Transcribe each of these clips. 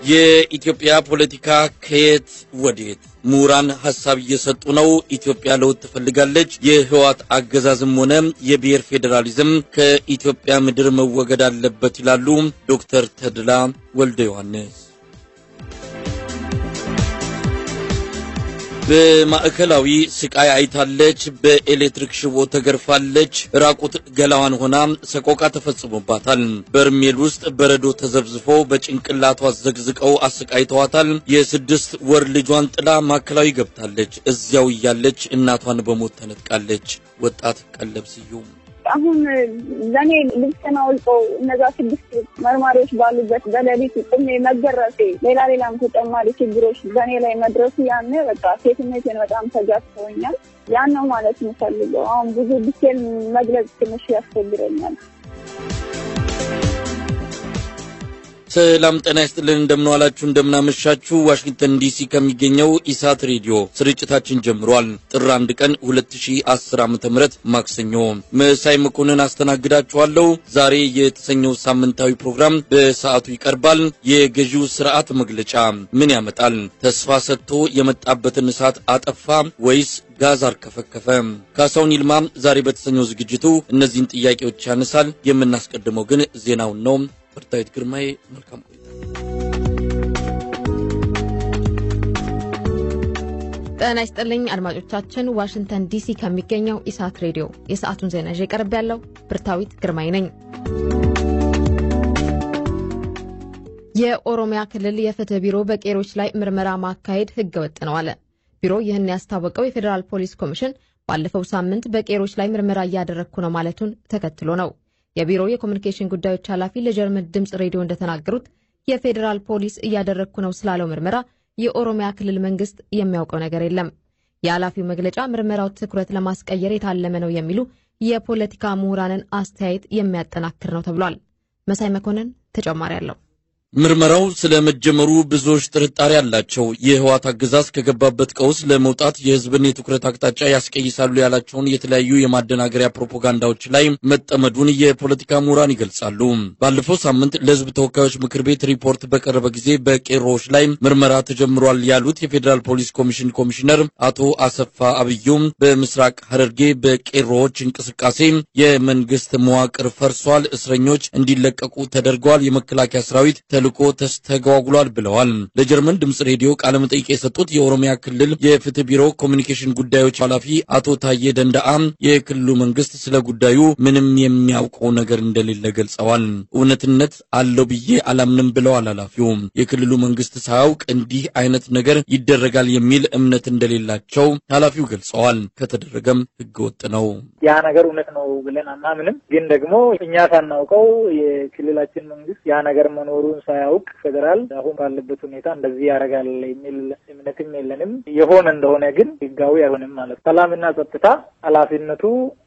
የኢትዮጵያ ፖለቲካ ከየት ወዴት? ምሁራን ሀሳብ እየሰጡ ነው። ኢትዮጵያ ለውጥ ትፈልጋለች። የህወሓት አገዛዝም ሆነ የብሔር ፌዴራሊዝም ከኢትዮጵያ ምድር መወገድ አለበት ይላሉ ዶክተር ተድላ ወልደ ዮሐንስ። በማዕከላዊ ስቃይ አይታለች። በኤሌክትሪክ ሽቦ ተገርፋለች። ራቁት ገላዋን ሆና ሰቆቃ ተፈጽሞባታል። በርሜል ውስጥ በረዶ ተዘብዝፎ በጭንቅላቷ ዘግዝቀው አሰቃይተዋታል። የስድስት ወር ልጇን ጥላ ማዕከላዊ ገብታለች። እዚያው እያለች እናቷን በሞት ተነጥቃለች። ወጣት ቀለብ ስዩም አሁን ለእኔ ልብስን አውልቆ እነዛ ስድስት መርማሪዎች ባሉበት በሌሊት ቁሜ መገረፌ፣ ሌላ ሌላም ተጨማሪ ችግሮች በእኔ ላይ መድረሱ ያን በቃ ሴትነቴን በጣም ተጋፍተውኛል። ያን ነው ማለት የምፈልገው። አሁን ብዙ ዲቴል መግለጽ ትንሽ ያስቸግረኛል። ሰላም ጤና ይስጥልን። እንደምንዋላችሁ እንደምናመሻችሁ። ዋሽንግተን ዲሲ ከሚገኘው ኢሳት ሬዲዮ ስርጭታችን ጀምሯል። ጥር አንድ ቀን 2010 ዓ.ም ማክሰኞ መሳይ መኮንን አስተናግዳችኋለሁ። ዛሬ የተሰኘው ሳምንታዊ ፕሮግራም በሰዓቱ ይቀርባል። የገዢው ስርዓት መግለጫ ምን ያመጣል? ተስፋ ሰጥቶ የመጣበትን እሳት አጠፋ ወይስ ጋዝ አርከፈከፈ? ካሳውን ይልማ ዛሬ በተሰኘው ዝግጅቱ እነዚህን ጥያቄዎች ያነሳል። የምናስቀድመው ግን ዜናውን ነው። ብርታዊት ግርማዬ መልካም ቆይታ። ጤና ይስጥልኝ አድማጮቻችን፣ ዋሽንግተን ዲሲ ከሚገኘው ኢሳት ሬዲዮ የሰዓቱን ዜና ይዤ ቀርብ ያለው ብርታዊት ግርማይ ነኝ። የኦሮሚያ ክልል የፍትህ ቢሮ በቄሮች ላይ ምርመራ ማካሄድ ህገ ወጥ ነው አለ። ቢሮ ይህን ያስታወቀው የፌዴራል ፖሊስ ኮሚሽን ባለፈው ሳምንት በቄሮች ላይ ምርመራ እያደረግኩ ነው ማለቱን ተከትሎ ነው። የቢሮው የኮሚኒኬሽን ጉዳዮች ኃላፊ ለጀርመን ድምፅ ሬዲዮ እንደተናገሩት የፌዴራል ፖሊስ እያደረግኩ ነው ስላለው ምርመራ የኦሮሚያ ክልል መንግስት የሚያውቀው ነገር የለም። የኃላፊው መግለጫ ምርመራው ትኩረት ለማስቀየር የታለመ ነው የሚሉ የፖለቲካ ምሁራንን አስተያየት የሚያጠናክር ነው ተብሏል። መሳይ መኮንን ተጨማሪ አለው። ምርመራው ስለ መጀመሩ ብዙዎች ጥርጣሬ አላቸው። የህወሓት አገዛዝ ከገባበት ቀውስ ለመውጣት የህዝብን የትኩረት አቅጣጫ ያስቀይሳሉ ያላቸውን የተለያዩ የማደናገሪያ ፕሮፓጋንዳዎች ላይ መጠመዱን የፖለቲካ ምሁራን ይገልጻሉ። ባለፈው ሳምንት ለህዝብ ተወካዮች ምክር ቤት ሪፖርት በቀረበ ጊዜ በቄሮዎች ላይ ምርመራ ተጀምሯል ያሉት የፌዴራል ፖሊስ ኮሚሽን ኮሚሽነር አቶ አሰፋ አብዩም በምስራቅ ሐረርጌ በቄሮዎች እንቅስቃሴ የመንግስት መዋቅር ፈርሷል፣ እስረኞች እንዲለቀቁ ተደርገዋል፣ የመከላከያ ሰራዊት ተልኮ ተስተጓጉሏል ብለዋል። ለጀርመን ድምፅ ሬዲዮ ቃለ መጠይቅ የሰጡት የኦሮሚያ ክልል የፍትህ ቢሮ ኮሚኒኬሽን ጉዳዮች ኃላፊ አቶ ታዬ ደንዳአ የክልሉ መንግስት ስለ ጉዳዩ ምንም የሚያውቀው ነገር እንደሌለ ገልጸዋል። እውነትነት አለው ብዬ አላምንም ብለዋል ኃላፊው። የክልሉ መንግስት ሳያውቅ እንዲህ አይነት ነገር ይደረጋል የሚል እምነት እንደሌላቸው ኃላፊው ገልጸዋል። ከተደረገም ህገወጥ ነው። ያ ነገር እውነት ነው ብለን አናምንም። ግን ደግሞ እኛ ሳናውቀው የክልላችን መንግስት ያ ነገር መኖሩን ሳያውቅ ፌዴራል አሁን ባለበት ሁኔታ እንደዚህ ያደርጋል የሚል እምነትም የለንም። የሆነ እንደሆነ ግን ህጋዊ አይሆንም ማለት ነው። ሰላምና ጸጥታ ኃላፊነቱ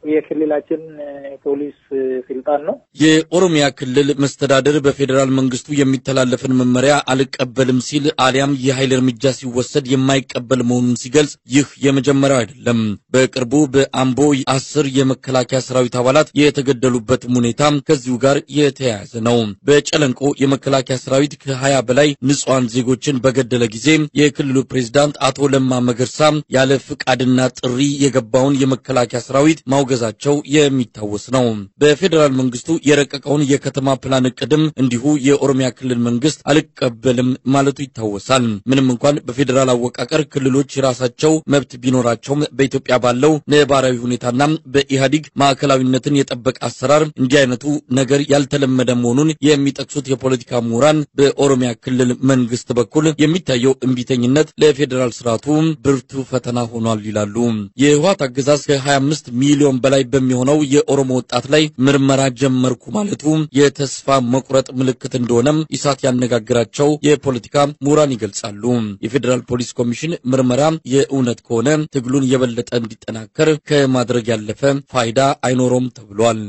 የክልላችን ፖሊስ ስልጣን ነው። የኦሮሚያ ክልል መስተዳደር በፌዴራል መንግስቱ የሚተላለፍን መመሪያ አልቀበልም ሲል አሊያም የኃይል እርምጃ ሲወሰድ የማይቀበል መሆኑን ሲገልጽ ይህ የመጀመሪያው አይደለም። በቅርቡ በአምቦ አስር የመከላከያ ሰራዊት አባላት የተገደሉበትም ሁኔታ ከዚሁ ጋር የተያያዘ ነው። በጨለንቆ የመከላከያ ሰራዊት ከሀያ በላይ ንጹሐን ዜጎችን በገደለ ጊዜ የክልሉ ፕሬዝዳንት አቶ ለማ መገርሳ ያለ ፍቃድና ጥሪ የገባውን የመከላከያ ሰራዊት ማውገዛቸው የሚታወስ ነው። በፌዴራል መንግስቱ የረቀቀውን የከተማ ፕላን እቅድም እንዲሁ የኦሮሚያ ክልል መንግስት አልቀበልም ማለቱ ይታወሳል። ምንም እንኳን በፌዴራል አወቃቀር ክልሎች የራሳቸው መብት ቢኖራቸውም በኢትዮጵያ ባለው ነባራዊ ሁኔታና በኢህአዲግ ማዕከላዊነትን የጠበቀ አሰራር እንዲህ አይነቱ ነገር ያልተለመደ መሆኑን የሚጠቅሱት የፖለቲካ ምሁራን በኦሮሚያ ክልል መንግስት በኩል የሚታየው እምቢተኝነት ለፌዴራል ስርዓቱ ብርቱ ፈተና ሆኗል ይላሉ። የህወሓት አገዛዝ ከ25 ሚሊዮን በላይ በሚሆነው የኦሮሞ ወጣት ላይ ምርመራ ጀመርኩ ማለቱ የተስፋ መቁረጥ ምልክት እንደሆነም ኢሳት ያነጋግራቸው የፖለቲካ ምሁራን ይገልጻሉ። የፌዴራል ፖሊስ ኮሚሽን ምርመራ የእውነት ከሆነ ትግሉን የበለጠ እንዲጠናከር ከማድረግ ያለፈ ፋይዳ አይኖረውም ተብሏል።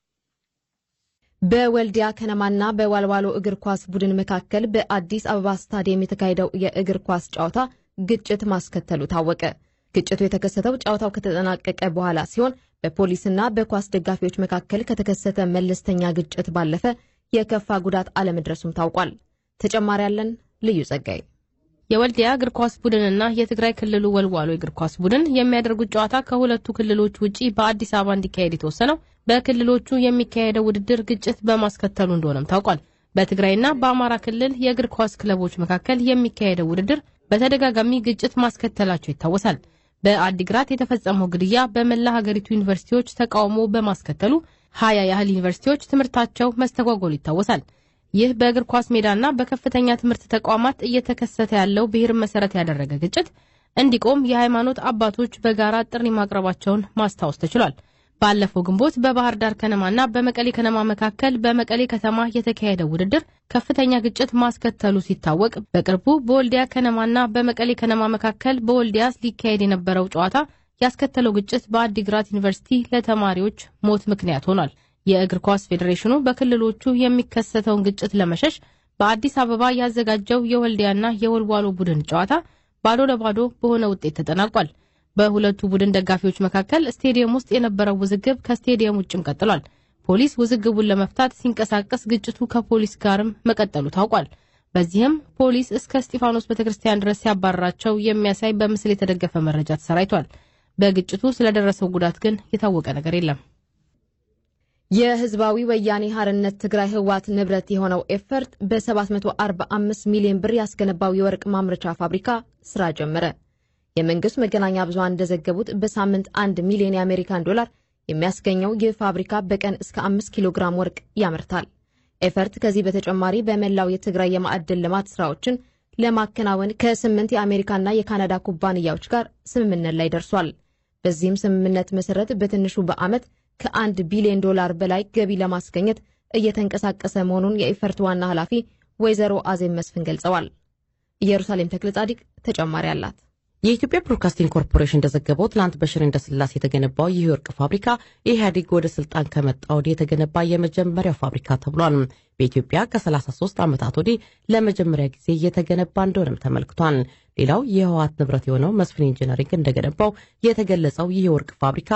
በወልዲያ ከነማና በዋልዋሎ እግር ኳስ ቡድን መካከል በአዲስ አበባ ስታዲየም የተካሄደው የእግር ኳስ ጨዋታ ግጭት ማስከተሉ ታወቀ። ግጭቱ የተከሰተው ጨዋታው ከተጠናቀቀ በኋላ ሲሆን በፖሊስና በኳስ ደጋፊዎች መካከል ከተከሰተ መለስተኛ ግጭት ባለፈ የከፋ ጉዳት አለመድረሱም ታውቋል። ተጨማሪ ያለን ልዩ ጸጋይ የወልዲያ እግር ኳስ ቡድንና የትግራይ ክልሉ ወልዋሎ እግር ኳስ ቡድን የሚያደርጉት ጨዋታ ከሁለቱ ክልሎች ውጪ በአዲስ አበባ እንዲካሄድ የተወሰነው በክልሎቹ የሚካሄደው ውድድር ግጭት በማስከተሉ እንደሆነም ታውቋል። በትግራይና በአማራ ክልል የእግር ኳስ ክለቦች መካከል የሚካሄደው ውድድር በተደጋጋሚ ግጭት ማስከተላቸው ይታወሳል። በአዲግራት የተፈጸመው ግድያ በመላ ሀገሪቱ ዩኒቨርሲቲዎች ተቃውሞ በማስከተሉ ሀያ ያህል ዩኒቨርሲቲዎች ትምህርታቸው መስተጓጎሉ ይታወሳል። ይህ በእግር ኳስ ሜዳና በከፍተኛ ትምህርት ተቋማት እየተከሰተ ያለው ብሔርን መሰረት ያደረገ ግጭት እንዲቆም የሃይማኖት አባቶች በጋራ ጥሪ ማቅረባቸውን ማስታወስ ተችሏል። ባለፈው ግንቦት በባህር ዳር ከነማና በመቀሌ ከነማ መካከል በመቀሌ ከተማ የተካሄደው ውድድር ከፍተኛ ግጭት ማስከተሉ ሲታወቅ፣ በቅርቡ በወልዲያ ከነማና በመቀሌ ከነማ መካከል በወልዲያ ሊካሄድ የነበረው ጨዋታ ያስከተለው ግጭት በአዲግራት ዩኒቨርሲቲ ለተማሪዎች ሞት ምክንያት ሆኗል። የእግር ኳስ ፌዴሬሽኑ በክልሎቹ የሚከሰተውን ግጭት ለመሸሽ በአዲስ አበባ ያዘጋጀው የወልዲያና የወልዋሎ ቡድን ጨዋታ ባዶ ለባዶ በሆነ ውጤት ተጠናቋል። በሁለቱ ቡድን ደጋፊዎች መካከል ስቴዲየም ውስጥ የነበረው ውዝግብ ከስቴዲየም ውጭም ቀጥሏል። ፖሊስ ውዝግቡን ለመፍታት ሲንቀሳቀስ ግጭቱ ከፖሊስ ጋርም መቀጠሉ ታውቋል። በዚህም ፖሊስ እስከ እስጢፋኖስ ቤተክርስቲያን ድረስ ሲያባረራቸው የሚያሳይ በምስል የተደገፈ መረጃ ተሰራይቷል። በግጭቱ ስለደረሰው ጉዳት ግን የታወቀ ነገር የለም። የህዝባዊ ወያኔ ሀርነት ትግራይ ህወሓት ንብረት የሆነው ኤፈርት በ745 ሚሊዮን ብር ያስገነባው የወርቅ ማምረቻ ፋብሪካ ስራ ጀመረ። የመንግስት መገናኛ ብዙሃን እንደዘገቡት በሳምንት አንድ ሚሊዮን የአሜሪካን ዶላር የሚያስገኘው ይህ ፋብሪካ በቀን እስከ አምስት ኪሎ ግራም ወርቅ ያመርታል። ኤፈርት ከዚህ በተጨማሪ በመላው የትግራይ የማዕድን ልማት ስራዎችን ለማከናወን ከስምንት የአሜሪካና የካናዳ ኩባንያዎች ጋር ስምምነት ላይ ደርሷል። በዚህም ስምምነት መሰረት በትንሹ በዓመት ከአንድ ቢሊዮን ዶላር በላይ ገቢ ለማስገኘት እየተንቀሳቀሰ መሆኑን የኢፈርት ዋና ኃላፊ ወይዘሮ አዜብ መስፍን ገልጸዋል። ኢየሩሳሌም ተክለ ጻዲቅ ተጨማሪ አላት። የኢትዮጵያ ብሮድካስቲንግ ኮርፖሬሽን እንደዘገበው ትላንት በሽሬ እንዳስላሴ የተገነባው ይህ የወርቅ ፋብሪካ ኢህአዴግ ወደ ስልጣን ከመጣ ወዲህ የተገነባ የመጀመሪያው ፋብሪካ ተብሏል። በኢትዮጵያ ከ33 ዓመታት ወዲህ ለመጀመሪያ ጊዜ እየተገነባ እንደሆነም ተመልክቷል። ሌላው የህወሓት ንብረት የሆነው መስፍን ኢንጂነሪንግ እንደገነባው የተገለጸው ይህ የወርቅ ፋብሪካ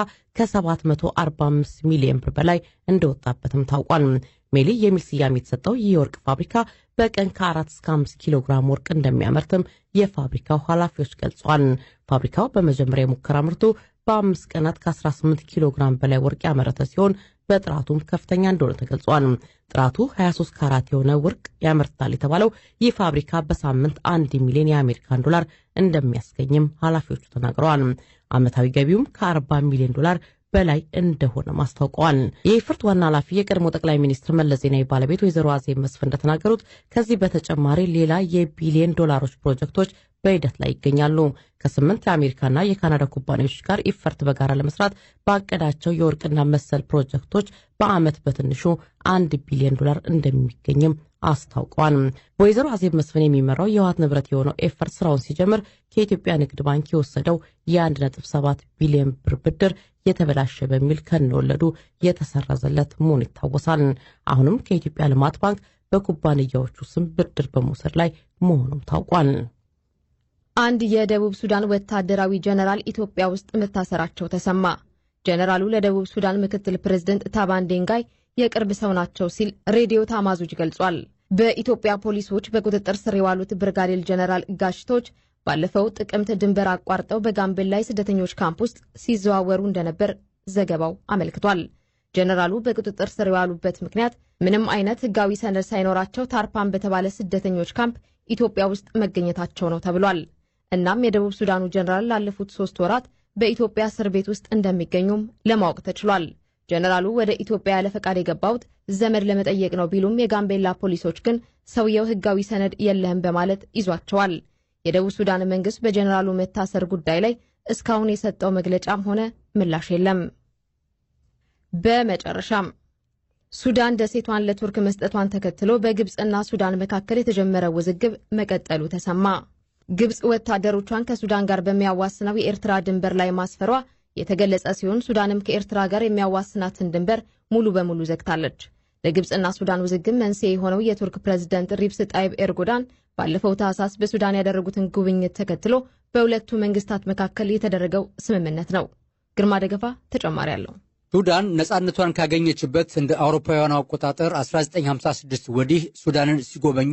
ከ745 ሚሊዮን ብር በላይ እንደወጣበትም ታውቋል። ሜሊ የሚል ስያሜ የተሰጠው ይህ የወርቅ ፋብሪካ በቀን ከ4 እስከ 5 ኪሎ ግራም ወርቅ እንደሚያመርትም የፋብሪካው ኃላፊዎች ገልጿል። ፋብሪካው በመጀመሪያ የሙከራ ምርቱ በአምስት ቀናት ከ18 ኪሎ ግራም በላይ ወርቅ ያመረተ ሲሆን በጥራቱም ከፍተኛ እንደሆነ ተገልጿል። ጥራቱ 23 ካራት የሆነ ወርቅ ያመርታል የተባለው ይህ ፋብሪካ በሳምንት አንድ ሚሊዮን የአሜሪካን ዶላር እንደሚያስገኝም ኃላፊዎቹ ተናግረዋል። ዓመታዊ ገቢውም ከ40 ሚሊዮን ዶላር በላይ እንደሆነ ማስታውቀዋል። የኢፍርት ዋና ኃላፊ የቀድሞ ጠቅላይ ሚኒስትር መለስ ዜናዊ ባለቤት ወይዘሮ አዜብ መስፍን እንደተናገሩት ከዚህ በተጨማሪ ሌላ የቢሊዮን ዶላሮች ፕሮጀክቶች በሂደት ላይ ይገኛሉ። ከስምንት የአሜሪካና የካናዳ ኩባንያዎች ጋር ኢፈርት በጋራ ለመስራት ባቀዳቸው የወርቅና መሰል ፕሮጀክቶች በዓመት በትንሹ አንድ ቢሊዮን ዶላር እንደሚገኝም አስታውቀዋል። በወይዘሮ አዜብ መስፍን የሚመራው የህወሓት ንብረት የሆነው ኤፈርት ስራውን ሲጀምር ከኢትዮጵያ ንግድ ባንክ የወሰደው የ1.7 ቢሊዮን ብር ብድር የተበላሸ በሚል ከነወለዱ የተሰረዘለት መሆኑ ይታወሳል። አሁንም ከኢትዮጵያ ልማት ባንክ በኩባንያዎቹ ስም ብድር በመውሰድ ላይ መሆኑም ታውቋል። አንድ የደቡብ ሱዳን ወታደራዊ ጀነራል ኢትዮጵያ ውስጥ መታሰራቸው ተሰማ። ጀነራሉ ለደቡብ ሱዳን ምክትል ፕሬዝደንት ታባን ዴንጋይ የቅርብ ሰው ናቸው ሲል ሬዲዮ ታማዙጅ ገልጿል። በኢትዮጵያ ፖሊሶች በቁጥጥር ስር የዋሉት ብርጋዴር ጀነራል ጋሽቶች ባለፈው ጥቅምት ድንበር አቋርጠው በጋምቤላ ስደተኞች ካምፕ ውስጥ ሲዘዋወሩ እንደነበር ዘገባው አመልክቷል። ጀነራሉ በቁጥጥር ስር የዋሉበት ምክንያት ምንም አይነት ሕጋዊ ሰነድ ሳይኖራቸው ታርፓን በተባለ ስደተኞች ካምፕ ኢትዮጵያ ውስጥ መገኘታቸው ነው ተብሏል። እናም የደቡብ ሱዳኑ ጀነራል ላለፉት ሶስት ወራት በኢትዮጵያ እስር ቤት ውስጥ እንደሚገኙም ለማወቅ ተችሏል። ጀነራሉ ወደ ኢትዮጵያ ያለ ፈቃድ የገባውት ዘመድ ለመጠየቅ ነው ቢሉም የጋምቤላ ፖሊሶች ግን ሰውየው ሕጋዊ ሰነድ የለህም በማለት ይዟቸዋል። የደቡብ ሱዳን መንግስት በጀነራሉ መታሰር ጉዳይ ላይ እስካሁን የሰጠው መግለጫም ሆነ ምላሽ የለም። በመጨረሻም ሱዳን ደሴቷን ለቱርክ መስጠቷን ተከትሎ በግብፅና ሱዳን መካከል የተጀመረ ውዝግብ መቀጠሉ ተሰማ። ግብፅ ወታደሮቿን ከሱዳን ጋር በሚያዋስነው የኤርትራ ድንበር ላይ ማስፈሯ የተገለጸ ሲሆን ሱዳንም ከኤርትራ ጋር የሚያዋስናትን ድንበር ሙሉ በሙሉ ዘግታለች። ለግብፅና ሱዳን ውዝግብ መንስኤ የሆነው የቱርክ ፕሬዝደንት ሪፕስ ጣይብ ኤርዶጋን ባለፈው ታህሳስ በሱዳን ያደረጉትን ጉብኝት ተከትሎ በሁለቱ መንግስታት መካከል የተደረገው ስምምነት ነው። ግርማ ደገፋ ተጨማሪ አለው። ሱዳን ነጻነቷን ካገኘችበት እንደ አውሮፓውያኑ አቆጣጠር 1956 ወዲህ ሱዳንን ሲጎበኙ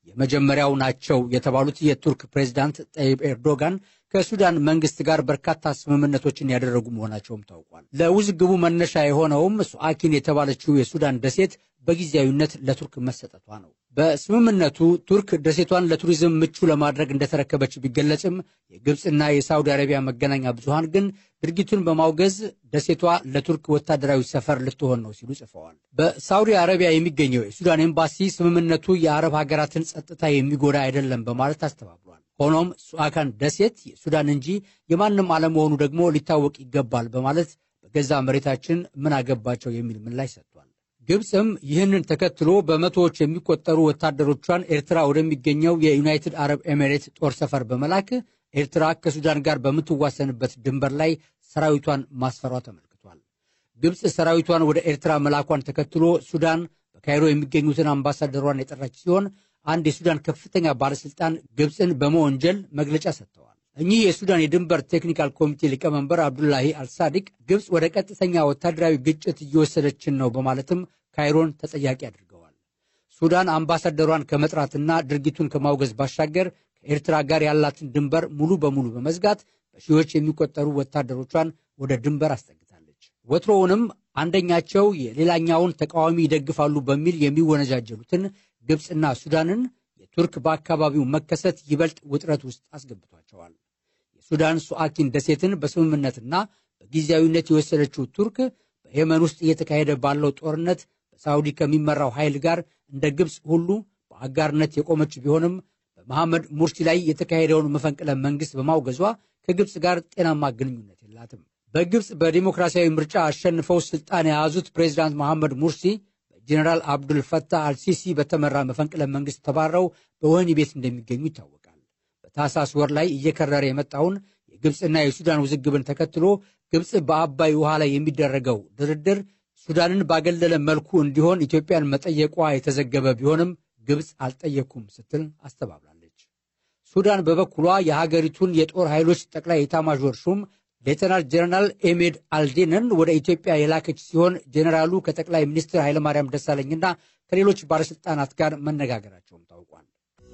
የመጀመሪያው ናቸው የተባሉት የቱርክ ፕሬዚዳንት ጠይብ ኤርዶጋን ከሱዳን መንግስት ጋር በርካታ ስምምነቶችን ያደረጉ መሆናቸውም ታውቋል። ለውዝግቡ መነሻ የሆነውም ሱአኪን የተባለችው የሱዳን ደሴት በጊዜያዊነት ለቱርክ መሰጠቷ ነው። በስምምነቱ ቱርክ ደሴቷን ለቱሪዝም ምቹ ለማድረግ እንደተረከበች ቢገለጽም የግብፅና የሳውዲ አረቢያ መገናኛ ብዙሃን ግን ድርጊቱን በማውገዝ ደሴቷ ለቱርክ ወታደራዊ ሰፈር ልትሆን ነው ሲሉ ጽፈዋል። በሳውዲ አረቢያ የሚገኘው የሱዳን ኤምባሲ ስምምነቱ የአረብ ሀገራትን ጸጥታ የሚጎዳ አይደለም በማለት አስተባብሏል። ሆኖም ሱአካን ደሴት የሱዳን እንጂ የማንም አለመሆኑ ደግሞ ሊታወቅ ይገባል በማለት በገዛ መሬታችን ምን አገባቸው የሚል ምላሽ ሰጥቷል። ግብፅም ይህንን ተከትሎ በመቶዎች የሚቆጠሩ ወታደሮቿን ኤርትራ ወደሚገኘው የዩናይትድ አረብ ኤሚሬት ጦር ሰፈር በመላክ ኤርትራ ከሱዳን ጋር በምትዋሰንበት ድንበር ላይ ሰራዊቷን ማስፈሯ ተመልክቷል። ግብፅ ሰራዊቷን ወደ ኤርትራ መላኳን ተከትሎ ሱዳን በካይሮ የሚገኙትን አምባሳደሯን የጠራች ሲሆን አንድ የሱዳን ከፍተኛ ባለስልጣን ግብፅን በመወንጀል መግለጫ ሰጥተዋል። እኚህ የሱዳን የድንበር ቴክኒካል ኮሚቴ ሊቀመንበር አብዱላሂ አልሳዲቅ ግብፅ ወደ ቀጥተኛ ወታደራዊ ግጭት እየወሰደችን ነው በማለትም ካይሮን ተጠያቂ አድርገዋል። ሱዳን አምባሳደሯን ከመጥራትና ድርጊቱን ከማውገዝ ባሻገር ከኤርትራ ጋር ያላትን ድንበር ሙሉ በሙሉ በመዝጋት በሺዎች የሚቆጠሩ ወታደሮቿን ወደ ድንበር አስጠግታለች። ወትሮውንም አንደኛቸው የሌላኛውን ተቃዋሚ ይደግፋሉ በሚል የሚወነጃጀሉትን ግብፅና ሱዳንን የቱርክ በአካባቢው መከሰት ይበልጥ ውጥረት ውስጥ አስገብቷቸዋል። የሱዳን ሱአኪን ደሴትን በስምምነትና በጊዜያዊነት የወሰደችው ቱርክ በየመን ውስጥ እየተካሄደ ባለው ጦርነት በሳውዲ ከሚመራው ኃይል ጋር እንደ ግብፅ ሁሉ በአጋርነት የቆመች ቢሆንም በመሐመድ ሙርሲ ላይ የተካሄደውን መፈንቅለ መንግስት በማውገዟ ከግብፅ ጋር ጤናማ ግንኙነት የላትም። በግብፅ በዲሞክራሲያዊ ምርጫ አሸንፈው ስልጣን የያዙት ፕሬዚዳንት መሐመድ ሙርሲ በጀኔራል አብዱል ፈታህ አልሲሲ በተመራ መፈንቅለ መንግስት ተባረው በወህኒ ቤት እንደሚገኙ ይታወቃል። በታህሳስ ወር ላይ እየከረረ የመጣውን የግብፅና የሱዳን ውዝግብን ተከትሎ ግብፅ በአባይ ውሃ ላይ የሚደረገው ድርድር ሱዳንን ባገለለ መልኩ እንዲሆን ኢትዮጵያን መጠየቋ የተዘገበ ቢሆንም ግብፅ አልጠየኩም ስትል አስተባብላለች። ሱዳን በበኩሏ የሀገሪቱን የጦር ኃይሎች ጠቅላይ ኤታማዦር ሹም ሌተናል ጀነራል ኤሜድ አልዴንን ወደ ኢትዮጵያ የላከች ሲሆን ጀኔራሉ ከጠቅላይ ሚኒስትር ኃይለማርያም ደሳለኝና ከሌሎች ባለሥልጣናት ጋር መነጋገራቸውም ታውቋል።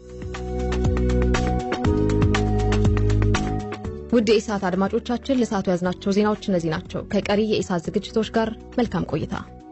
ውድ የኢሳት አድማጮቻችን ለሰዓቱ ያዝናቸው ዜናዎች እነዚህ ናቸው። ከቀሪ የኢሳት ዝግጅቶች ጋር መልካም ቆይታ።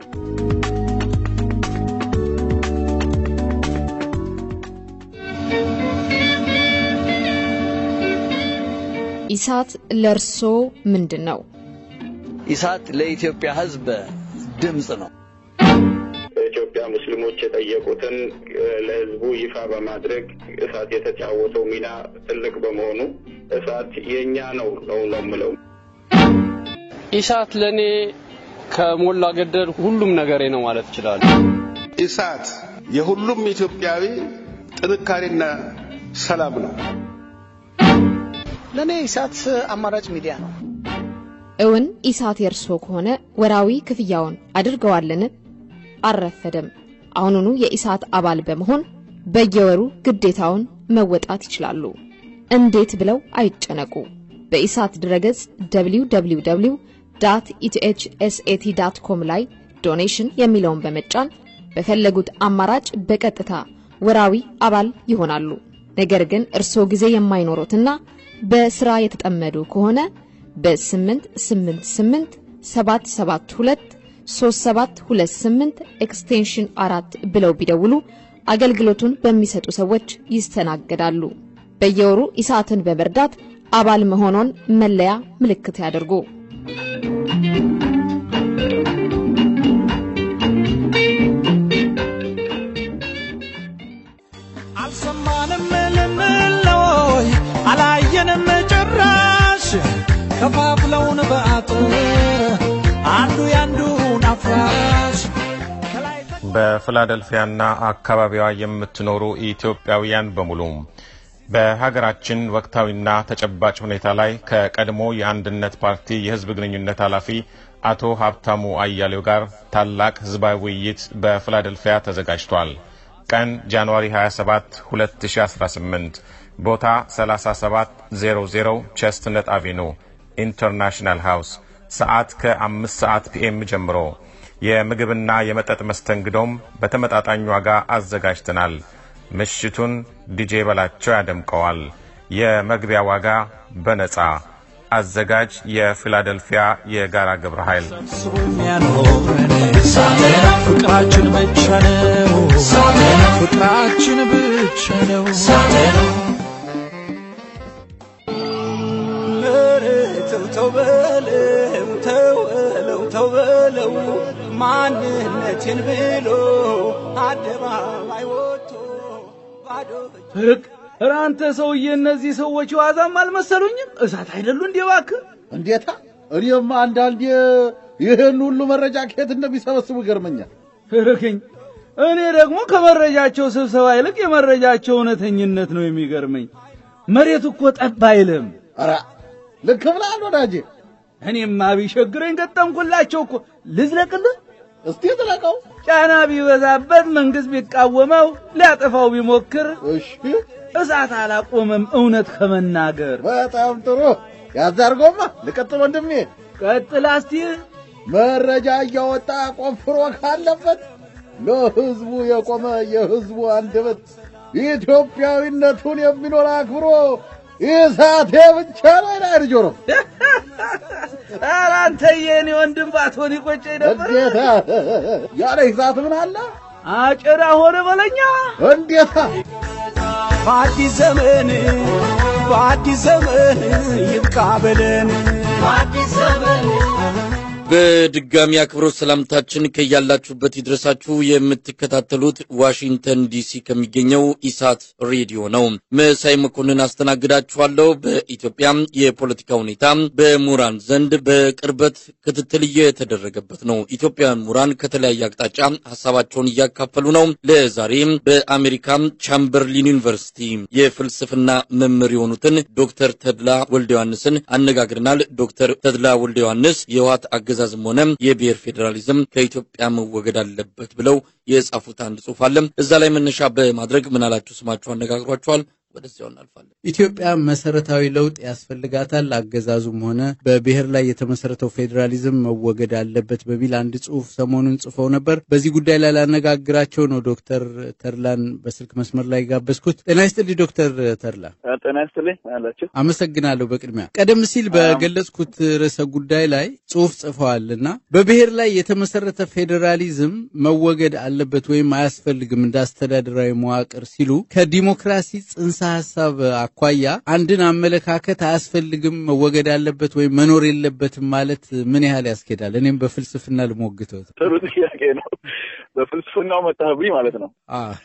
ኢሳት ለእርሶ ምንድን ነው? ኢሳት ለኢትዮጵያ ሕዝብ ድምፅ ነው። የኢትዮጵያ ሙስሊሞች የጠየቁትን ለህዝቡ ይፋ በማድረግ እሳት የተጫወተው ሚና ትልቅ በመሆኑ እሳት የእኛ ነው ነው ነው የምለው። ኢሳት ለእኔ ከሞላ ገደል ሁሉም ነገሬ ነው ማለት ይችላል። ኢሳት የሁሉም ኢትዮጵያዊ ጥንካሬና ሰላም ነው። ለእኔ ኢሳት አማራጭ ሚዲያ ነው። እውን ኢሳት የእርሶ ከሆነ ወራዊ ክፍያውን አድርገዋልን? አልረፈደም። አሁኑኑ የኢሳት አባል በመሆን በየወሩ ግዴታውን መወጣት ይችላሉ። እንዴት ብለው አይጨነቁ። በኢሳት ድረገጽ www ኢቲኤችኤስኤቲ ዳት ኮም ላይ ዶኔሽን የሚለውን በመጫን በፈለጉት አማራጭ በቀጥታ ወራዊ አባል ይሆናሉ። ነገር ግን እርስዎ ጊዜ የማይኖሮትና በስራ የተጠመዱ ከሆነ በ888 772 3728 ኤክስቴንሽን አራት ብለው ቢደውሉ አገልግሎቱን በሚሰጡ ሰዎች ይስተናገዳሉ። በየወሩ ኢሳትን በመርዳት አባል መሆኖን መለያ ምልክት ያደርጉ። አልሰማንም ልንለወይ አላየንም ጭራሽ ከፋፍለውን በአጥር አንዱ ያንዱን አፍራሽ በፊላደልፊያና አካባቢዋ የምትኖሩ ኢትዮጵያውያን በሙሉ በሀገራችን ወቅታዊና ተጨባጭ ሁኔታ ላይ ከቀድሞ የአንድነት ፓርቲ የሕዝብ ግንኙነት ኃላፊ አቶ ሀብታሙ አያሌው ጋር ታላቅ ሕዝባዊ ውይይት በፊላደልፊያ ተዘጋጅቷል። ቀን ጃንዋሪ 27 2018፣ ቦታ 3700 ቸስትነት አቬኑ ኢንተርናሽናል ሃውስ፣ ሰዓት ከአምስት ሰዓት ፒኤም ጀምሮ የምግብና የመጠጥ መስተንግዶም በተመጣጣኝ ዋጋ አዘጋጅተናል። ምሽቱን ዲጄ በላቸው ያደምቀዋል። የመግቢያ ዋጋ በነፃ አዘጋጅ የፊላደልፊያ የጋራ ግብረ ኃይል ፍቅራችን ብቻ ነው ፍቅራችን ብቻ ነው ተው በለው ተው በለው ተው በለው ማንነቴን ብሎ አደባባይ ወጥቶ ባዶ ኧረ አንተ ሰውዬ እነዚህ ሰዎች ዋዛም አልመሰሉኝም። እሳት አይደሉ እንዴ እባክህ? እንዴታ! እኔማ አንዳንዴ ይህን ሁሉ መረጃ ከየት እንደሚሰበስቡ ይገርመኛል። እርክኝ እኔ ደግሞ ከመረጃቸው ስብሰባ ይልቅ የመረጃቸው እውነተኝነት ነው የሚገርመኝ። መሬት እኮ ጠብ አይልም። ኧረ ልክ ብለሃል ወዳጄ። እኔማ ቢቸግረኝ ገጠምኩላቸው እኮ። ልዝለቅልህ? እስቲ ዝለቀው። ጫና ቢበዛበት መንግስት ቢቃወመው ሊያጠፋው ቢሞክር እሺ እሳት አላቆመም እውነት ከመናገር። በጣም ጥሩ ያዝ አድርጎማ። ልቀጥል ወንድሜ። ቀጥል አስቲ። መረጃ እያወጣ ቆፍሮ ካለበት ለህዝቡ የቆመ የህዝቡ አንደበት ኢትዮጵያዊነቱን የሚኖር አክብሮ ኢሳቴ ብቻ ነው ይላል ጆሮ። ኧረ አንተዬ እኔ ወንድም ባትሆን ይቆጨኝ ነበር። እንዴታ ያለ ኢሳት ምን አለ? አጭራ ሆነ በለኛ። እንዴታ በአዲስ ዘመን በአዲስ ዘመን ይብቃ በለን በአዲስ ዘመን በድጋሚ አክብሮት ሰላምታችን ከያላችሁበት ይድረሳችሁ። የምትከታተሉት ዋሽንግተን ዲሲ ከሚገኘው ኢሳት ሬዲዮ ነው። መሳይ መኮንን አስተናግዳችኋለሁ። በኢትዮጵያ የፖለቲካ ሁኔታ በምሁራን ዘንድ በቅርበት ክትትል እየተደረገበት ነው። ኢትዮጵያውያን ምሁራን ከተለያየ አቅጣጫ ሀሳባቸውን እያካፈሉ ነው። ለዛሬም በአሜሪካ ቻምበርሊን ዩኒቨርሲቲ የፍልስፍና መምህር የሆኑትን ዶክተር ተድላ ወልደ ዮሐንስን አነጋግረናል። ዶክተር ተድላ ወልደ ዮሐንስ የህወሓት አገዛዝም ሆነ የብሔር ፌዴራሊዝም ከኢትዮጵያ መወገድ አለበት ብለው የጻፉት አንድ ጽሑፍ አለ። እዛ ላይ መነሻ በማድረግ ምናላችሁ ስማችሁ አነጋግሯቸዋል። ወደዚያው እናልፋለን። ኢትዮጵያ መሰረታዊ ለውጥ ያስፈልጋታል። አገዛዙም ሆነ በብሔር ላይ የተመሰረተው ፌዴራሊዝም መወገድ አለበት በሚል አንድ ጽሁፍ ሰሞኑን ጽፈው ነበር። በዚህ ጉዳይ ላይ ላነጋግራቸው ነው ዶክተር ተድላን በስልክ መስመር ላይ ጋበዝኩት። ጤና ይስጥልኝ ዶክተር ተድላ። ጤና ይስጥልኝ አላችሁ። አመሰግናለሁ። በቅድሚያ ቀደም ሲል በገለጽኩት ርዕሰ ጉዳይ ላይ ጽሁፍ ጽፈዋል እና በብሔር ላይ የተመሰረተ ፌዴራሊዝም መወገድ አለበት ወይም አያስፈልግም እንደ አስተዳደራዊ መዋቅር ሲሉ ከዲሞክራሲ ጽንሰ ሀሳብ አኳያ አንድን አመለካከት አያስፈልግም መወገድ አለበት ወይም መኖር የለበትም ማለት ምን ያህል ያስኬዳል? እኔም በፍልስፍና ልሞግተው። ጥሩ ጥያቄ ነው። በፍልስፍናው መጣህብኝ ማለት ነው።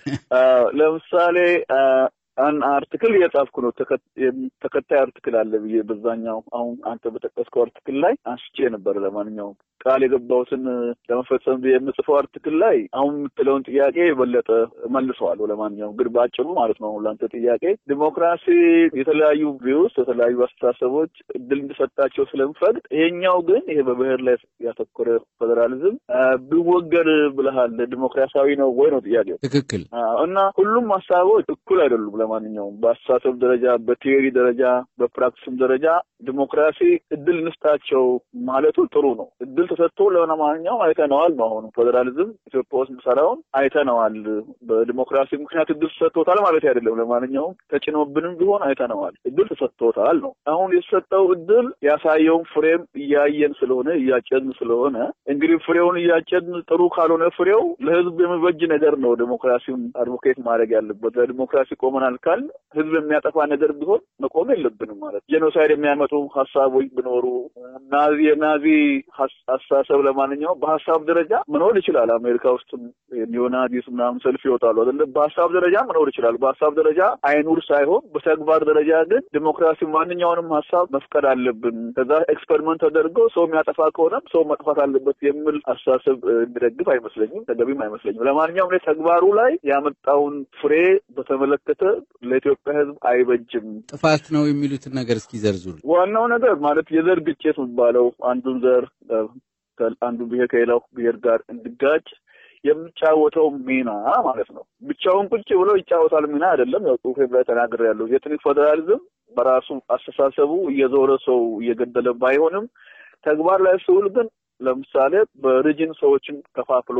ለምሳሌ አን አርቲክል እየጻፍኩ ነው። ተከታይ አርቲክል አለ ብዬ በዛኛው አሁን አንተ በጠቀስከው አርቲክል ላይ አንስቼ ነበር። ለማንኛውም ቃል የገባሁትን ለመፈጸም ብዬ የምጽፈው አርቲክል ላይ አሁን የምትለውን ጥያቄ የበለጠ መልሰዋለሁ። ለማንኛውም ግን በአጭሩ ማለት ነው ለአንተ ጥያቄ ዲሞክራሲ የተለያዩ ቪውስ የተለያዩ አስተሳሰቦች እድል እንዲሰጣቸው ስለምፈቅድ፣ ይሄኛው ግን ይሄ በብሔር ላይ ያተኮረ ፌዴራሊዝም ቢወገድ ብለሃል ዲሞክራሲያዊ ነው ወይ ነው ጥያቄው። ትክክል እና ሁሉም ሀሳቦች እኩል አይደሉም። ለማንኛውም በአስተሳሰብ ደረጃ፣ በቲዮሪ ደረጃ፣ በፕራክቲስም ደረጃ ዲሞክራሲ እድል እንስጣቸው ማለቱ ጥሩ ነው። እድል ተሰጥቶ ለማንኛውም አይተነዋል። በአሁኑ ፌዴራሊዝም ኢትዮጵያ ውስጥ ምሰራውን አይተነዋል። በዲሞክራሲ ምክንያት እድል ተሰጥቶታል ማለት አይደለም። ለማንኛውም ተጭኖብንም ቢሆን አይተነዋል። እድል ተሰጥቶታል ነው። አሁን የተሰጠው እድል ያሳየውን ፍሬም እያየን ስለሆነ እያጨድን ስለሆነ እንግዲህ ፍሬውን እያጨድን ጥሩ ካልሆነ ፍሬው ለህዝብ የሚበጅ ነገር ነው ዲሞክራሲውን አድቮኬት ማድረግ ያለበት። ለዲሞክራሲ ቆመናል ካል ህዝብ የሚያጠፋ ነገር ቢሆን መቆም የለብንም ማለት ጄኖሳይድ የሚያመጡ ሀሳቦች ቢኖሩ ናዚ የናዚ አስተሳሰብ ለማንኛውም በሀሳብ ደረጃ መኖር ይችላል። አሜሪካ ውስጥም ኒዮናዚስ ምናምን ሰልፍ ይወጣሉ አይደለ? በሀሳብ ደረጃ መኖር ይችላል። በሀሳብ ደረጃ አይኑር ሳይሆን በተግባር ደረጃ ግን ዲሞክራሲ ማንኛውንም ሀሳብ መፍቀድ አለብን። ከዛ ኤክስፐሪመንት ተደርገው ሰው የሚያጠፋ ከሆነም ሰው መጥፋት አለበት የሚል አስተሳሰብ የሚደግፍ አይመስለኝም፣ ተገቢም አይመስለኝም። ለማንኛውም ተግባሩ ላይ ያመጣውን ፍሬ በተመለከተ ለኢትዮጵያ ህዝብ አይበጅም። ጥፋት ነው የሚሉትን ነገር እስኪ ዘርዝሩ። ዋናው ነገር ማለት የዘር ግጭት የሚባለው አንዱን ዘር አንዱ ብሔር ከሌላው ብሔር ጋር እንዲጋጭ የሚጫወተው ሚና ማለት ነው። ብቻውን ቁጭ ብሎ ይጫወታል ሚና አይደለም። ያው ጽሁፌም ላይ ተናግሬያለሁ። የኤትኒክ ፌዴራሊዝም በራሱ አስተሳሰቡ እየዞረ ሰው እየገደለ ባይሆንም ተግባር ላይ ሲውል ግን ለምሳሌ በሪጅን ሰዎችን ከፋፍሎ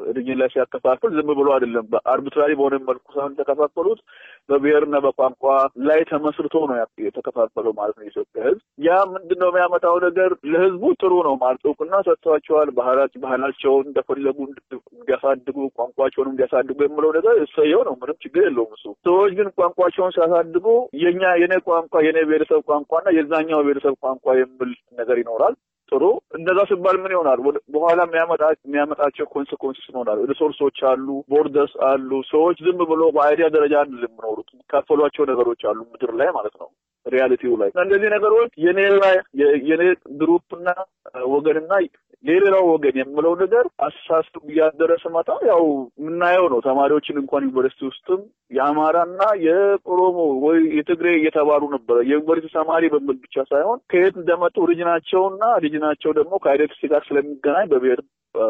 ሪጅን ላይ ሲያከፋፍል ዝም ብሎ አይደለም፣ በአርቢትራሪ በሆነ መልኩ ሳይሆን የተከፋፈሉት በብሔርና በቋንቋ ላይ ተመስርቶ ነው የተከፋፈለው ማለት ነው የኢትዮጵያ ሕዝብ። ያ ምንድን ነው የሚያመጣው ነገር ለሕዝቡ ጥሩ ነው ማለት እውቅና ሰጥቷቸዋል። ባህላቸውን እንደፈለጉ እንዲያሳድጉ ቋንቋቸውን እንዲያሳድጉ የምለው ነገር እሰየው ነው፣ ምንም ችግር የለውም እሱ። ሰዎች ግን ቋንቋቸውን ሲያሳድጉ የኛ የኔ ቋንቋ የኔ ብሔረሰብ ቋንቋና የዛኛው ብሔረሰብ ቋንቋ የሚል ነገር ይኖራል። ጥሩ እንደዛ ሲባል ምን ይሆናል? በኋላ የሚያመጣቸው ኮንስኮንስስ ይሆናል። ሪሶርሶች አሉ፣ ቦርደርስ አሉ። ሰዎች ዝም ብሎ በአይዲያ ደረጃ አይደለም የሚኖሩት፣ የሚካፈሏቸው ነገሮች አሉ ምድር ላይ ማለት ነው ሪያሊቲው ላይ እነዚህ ነገሮች የኔ ላይ የኔ ግሩፕና ወገንና የሌላው ወገን የምለው ነገር አስተሳሰብ እያደረ ስመጣ ያው የምናየው ነው። ተማሪዎችን እንኳን ዩኒቨርሲቲ ውስጥም የአማራና የኦሮሞ ወይ የትግሬ እየተባሉ ነበረ። የዩኒቨርሲቲ ተማሪ በሚል ብቻ ሳይሆን ከየት እንደመጡ ሪጅናቸውና ሪጅናቸው ደግሞ ከአይደንቲቲ ጋር ስለሚገናኝ በብሔር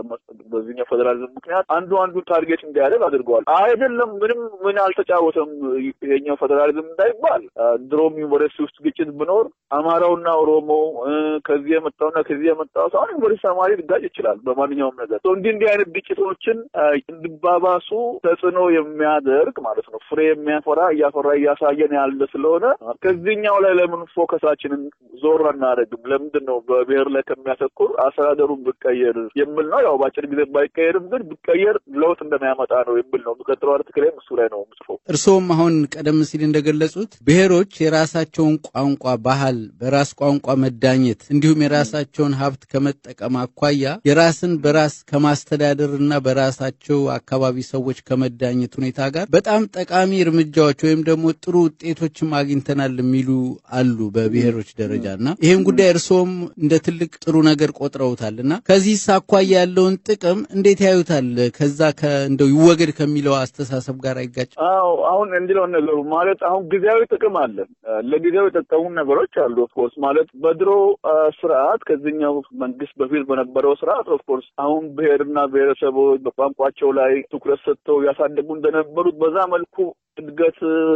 በዚህኛው ፌዴራሊዝም ምክንያት አንዱ አንዱን ታርጌት እንዲያደርግ አድርገዋል። አይደለም ምንም ምን አልተጫወተም ይሄኛው ፌዴራሊዝም እንዳይባል ድሮም ዩኒቨርሲቲ ውስጥ ግጭት ብኖር አማራውና ኦሮሞ ከዚህ የመጣውና ከዚህ የመጣው ሳይሆን ዩኒቨርሲቲ ተማሪ ሊጋጭ ይችላል በማንኛውም ነገር። እንዲህ እንዲህ አይነት ግጭቶችን እንዲባባሱ ተጽዕኖ የሚያደርግ ማለት ነው ፍሬ የሚያፈራ እያፈራ እያሳየን ያለ ስለሆነ ከዚህኛው ላይ ለምን ፎከሳችንን ዞር አናደርግም? ለምንድን ነው በብሔር ላይ ከሚያተኩር አስተዳደሩን ብቀየር የሚል ነው። ያው በአጭር ጊዜ ባይቀየርም ግን ብቀየር ለውጥ እንደሚያመጣ ነው የሚል ነው። የሚቀጥለው አርቲክሌም እሱ ላይ ነው የምጽፈው። እርስዎም አሁን ቀደም ሲል እንደገለጹት ብሔሮች የራሳቸውን ቋንቋ፣ ባህል፣ በራስ ቋንቋ መዳኘት እንዲሁም የራሳቸውን ሀብት ከመጠቀም አኳያ የራስን በራስ ከማስተዳደር እና በራሳቸው አካባቢ ሰዎች ከመዳኘት ሁኔታ ጋር በጣም ጠቃሚ እርምጃዎች ወይም ደግሞ ጥሩ ውጤቶችም አግኝተናል የሚሉ አሉ በብሔሮች ደረጃ እና ይህም ጉዳይ እርስዎም እንደ ትልቅ ጥሩ ነገር ቆጥረውታል እና ከዚህ አኳያ ያለውን ጥቅም እንዴት ያዩታል? ከዛ እንደው ይወገድ ከሚለው አስተሳሰብ ጋር አይጋጭም? አዎ አሁን እንዲለውን ነገሩ ማለት አሁን ጊዜያዊ ጥቅም አለ። ለጊዜው የጠቀሙ ነገሮች አሉ። ኦፍኮርስ ማለት በድሮ ስርዓት ከዚህኛው መንግስት በፊት በነበረው ስርዓት ኦፍኮርስ አሁን ብሔርና ብሔረሰቦች በቋንቋቸው ላይ ትኩረት ሰጥተው ያሳደጉ እንደነበሩት በዛ መልኩ እድገት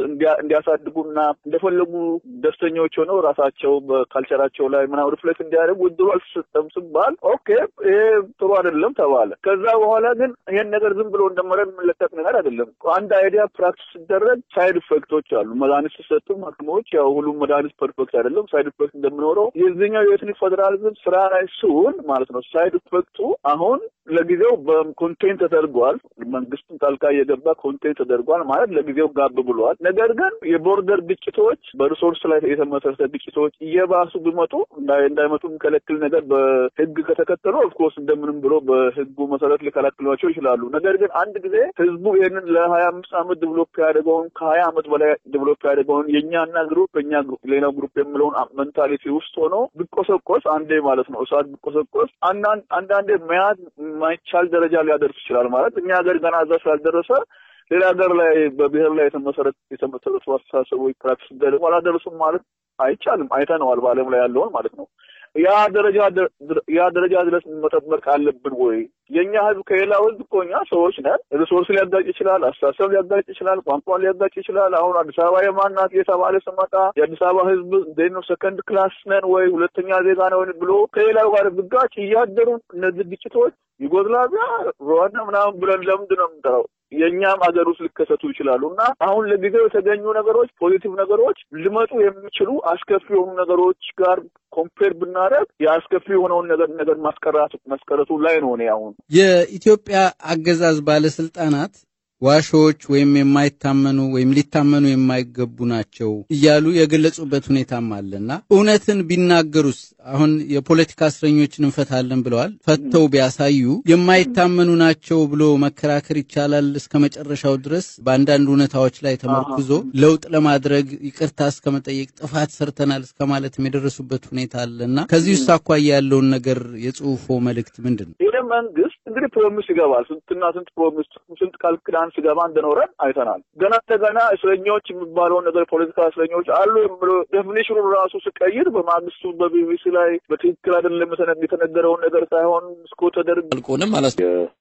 እንዲያሳድጉና እንደፈለጉ ደስተኞች ሆነው ራሳቸው በካልቸራቸው ላይ ምናምን ሪፍሌክት እንዲያደርጉ እድሉ አልተሰጠም ሲባል ኦኬ ይሄ ጥሩ አይደለም ተባለ። ከዛ በኋላ ግን ይሄን ነገር ዝም ብሎ እንደመረን የምንለቀቅ ነገር አይደለም። አንድ አይዲያ ፕራክቲስ ሲደረግ ሳይድ ኢፌክቶች አሉ። መድኃኒት ሲሰጡ ሐኪሞች ያው ሁሉም መድኃኒት ፐርፌክት አይደለም፣ ሳይድ ኢፌክት እንደሚኖረው የዚህኛው የኤትኒክ ፌዴራሊዝም ስራ ላይ ሲውል ማለት ነው ሳይድ ኢፌክቱ አሁን ለጊዜው በኮንቴንት ተደርጓል። መንግስቱን ጣልቃ እየገባ ኮንቴንት ተደርጓል ማለት ለጊዜው ጋብ ብሏል። ነገር ግን የቦርደር ግጭቶች፣ በሪሶርስ ላይ የተመሰረተ ግጭቶች እየባሱ ቢመጡ እንዳይመጡ የሚከለክል ነገር በህግ ከተከተሉ ኦፍኮርስ እንደምንም ብሎ በህጉ መሰረት ሊከላክሏቸው ይችላሉ። ነገር ግን አንድ ጊዜ ህዝቡ ይህንን ለሀያ አምስት ዓመት ዲቨሎፕ ያደገውን ከሀያ ዓመት በላይ ዲቨሎፕ ያደገውን የእኛና ግሩፕ የኛ ሌላው ግሩፕ የምለውን ሜንታሊቲ ውስጥ ሆኖ ቢቆሰቆስ አንዴ ማለት ነው እሳት ቢቆሰቆስ አንዳንዴ መያዝ የማይቻል ደረጃ ሊያደርስ ይችላል። ማለት እኛ ሀገር ገና እዛ ስላልደረሰ ሌላ ሀገር ላይ በብሔር ላይ የተመሰረቱ የተመሰረቱ አስተሳሰቦች ፕራክቲስ ደግሞ አላደረሱም ማለት አይቻልም። አይተነዋል በዓለም ላይ ያለውን ማለት ነው። ያ ደረጃ ያ ደረጃ ድረስ መጠበቅ አለብን ወይ? የእኛ ህዝብ ከሌላው ህዝብ እኮ እኛ ሰዎች ነን። ሪሶርስ ሊያጋጭ ይችላል፣ አስተሳሰብ ሊያጋጭ ይችላል፣ ቋንቋ ሊያጋጭ ይችላል። አሁን አዲስ አበባ የማናት እየተባለ ስመጣ የአዲስ አበባ ህዝብ እንዴት ነው ሰከንድ ክላስ ነን ወይ ሁለተኛ ዜጋ ነን ብሎ ከሌላው ጋር ብጋጭ እያደሩ እነዚህ ግጭቶች ዩጎዝላቪያ፣ ሩዋንዳ ምናምን ብለን ለምንድን ነው የምንጠራው? የእኛም ሀገር ውስጥ ሊከሰቱ ይችላሉ እና አሁን ለጊዜው የተገኙ ነገሮች ፖዚቲቭ ነገሮች ሊመጡ የሚችሉ አስከፊ የሆኑ ነገሮች ጋር ኮምፔር ብናደርግ የአስከፊ የሆነውን ነገር ነገር ማስቀራት መስቀረቱ ላይ ነው። እኔ አሁን የኢትዮጵያ አገዛዝ ባለስልጣናት ዋሾዎች ወይም የማይታመኑ ወይም ሊታመኑ የማይገቡ ናቸው እያሉ የገለጹበት ሁኔታም አለና እውነትን ቢናገሩስ አሁን የፖለቲካ እስረኞችን እንፈታለን ብለዋል። ፈተው ቢያሳዩ የማይታመኑ ናቸው ብሎ መከራከር ይቻላል እስከ መጨረሻው ድረስ በአንዳንድ እውነታዎች ላይ ተመርኩዞ ለውጥ ለማድረግ ይቅርታ እስከ መጠየቅ ጥፋት ሰርተናል እስከ ማለት የደረሱበት ሁኔታ አለና ከዚህ ውስጥ አኳያ ያለውን ነገር የጽሁፎ መልእክት ምንድን ነው? ይህ መንግስት እንግዲህ ፕሮሚስ ይገባል። ስንትና ስንት ፕሮሚስ ስንት ቃል ኪዳን ሲገባ እንደኖረን አይተናል። ገና እንደገና እስረኞች የሚባለውን ነገር ፖለቲካ እስረኞች አሉ የሚለው ዴፊኒሽኑን ራሱ ሲቀይር በማግስቱ በቢቢሲ ላይ በትክክል አይደለም የተነገረውን ነገር ሳይሆን እስኮ ተደርግ አልቆንም ማለት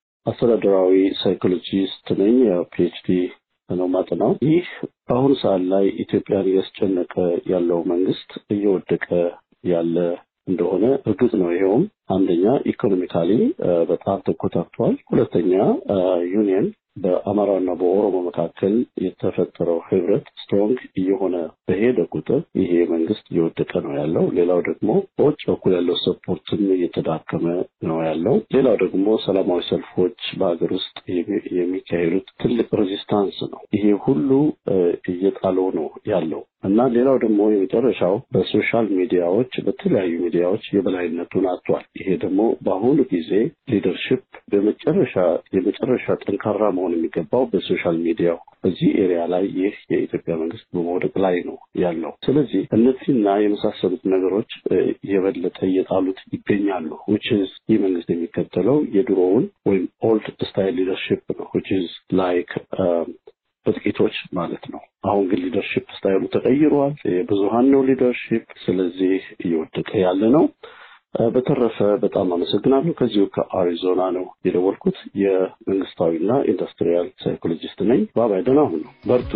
አስተዳደራዊ ሳይኮሎጂስት ነኝ። ፒኤችዲ ነው ማጥናው። ይህ በአሁኑ ሰዓት ላይ ኢትዮጵያን እያስጨነቀ ያለው መንግስት እየወደቀ ያለ እንደሆነ እርግጥ ነው። ይኸውም አንደኛ ኢኮኖሚካሊ በጣም ተኮታክቷል። ሁለተኛ ዩኒየን በአማራና በኦሮሞ መካከል የተፈጠረው ህብረት ስትሮንግ እየሆነ በሄደ ቁጥር ይሄ መንግስት እየወደቀ ነው ያለው። ሌላው ደግሞ በውጭ በኩል ያለው ሰፖርትም እየተዳከመ ነው ያለው። ሌላው ደግሞ ሰላማዊ ሰልፎች በሀገር ውስጥ የሚካሄዱት ትልቅ ሬዚስታንስ ነው። ይሄ ሁሉ እየጣለው ነው ያለው እና ሌላው ደግሞ የመጨረሻው በሶሻል ሚዲያዎች በተለያዩ ሚዲያዎች የበላይነቱን አጥቷል። ይሄ ደግሞ በአሁኑ ጊዜ ሊደርሽፕ በመጨረሻ የመጨረሻ ጠንካራ መሆን የሚገባው በሶሻል ሚዲያው በዚህ ኤሪያ ላይ ይህ የኢትዮጵያ መንግስት በመውደቅ ላይ ነው ያለው። ስለዚህ እነዚህና የመሳሰሉት ነገሮች የበለጠ እየጣሉት ይገኛሉ። ዊችዝ ይህ መንግስት የሚከተለው የድሮውን ወይም ኦልድ ስታይል ሊደርሽፕ ነው ዊችዝ ላይክ በጥቂቶች ማለት ነው። አሁን ግን ሊደርሽፕ ስታይሉ ተቀይሯል። የብዙሀን ነው ሊደርሽፕ። ስለዚህ እየወደቀ ያለ ነው። በተረፈ በጣም አመሰግናለሁ። ከዚሁ ከአሪዞና ነው የደወልኩት። የመንግስታዊና ኢንዱስትሪያል ሳይኮሎጂስት ነኝ። ባባይ ደህና ሁኑ፣ በርቱ።